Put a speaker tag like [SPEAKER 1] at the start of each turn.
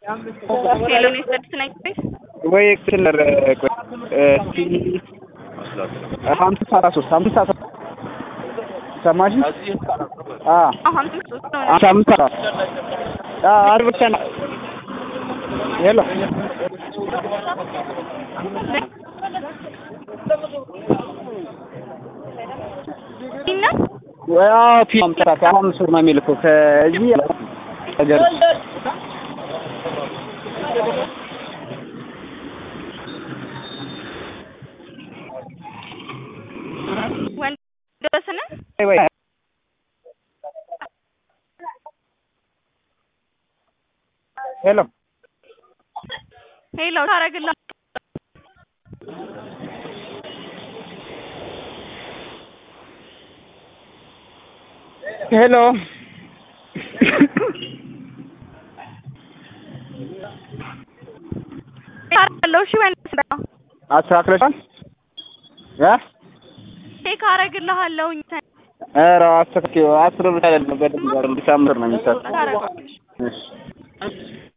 [SPEAKER 1] ሄሎ ነው የሰጡት ነኝ
[SPEAKER 2] ወይ ክለር ሀምሳ አስራ ሶስት ሀምሳ አስራ ሰማሽ? አዎ
[SPEAKER 1] አሁን ሶስት ነው
[SPEAKER 2] ሀምሳ አምስት አራት አዎ አድርገን ሄሎ
[SPEAKER 1] እና
[SPEAKER 2] አዎ ፊልም አምጥታት አሁን ሱር ነው የሚልከው ከዚህ ነገር
[SPEAKER 1] ወንዶስን
[SPEAKER 2] ወይ ወይ ሄሎ
[SPEAKER 1] ሄሎ ታረግላ
[SPEAKER 2] ሄሎ
[SPEAKER 1] ታረግለው እሺ ወንዶስ ነው
[SPEAKER 2] አስተካክለሻል እ
[SPEAKER 1] ቼክ አረግልሃለሁኝ
[SPEAKER 2] ኧረ አስተካክዪው አስር ብቻ አይደለም በደንብ እንዲሳምር ነው የሚሰራው
[SPEAKER 1] ታረጋለሽ
[SPEAKER 2] እሺ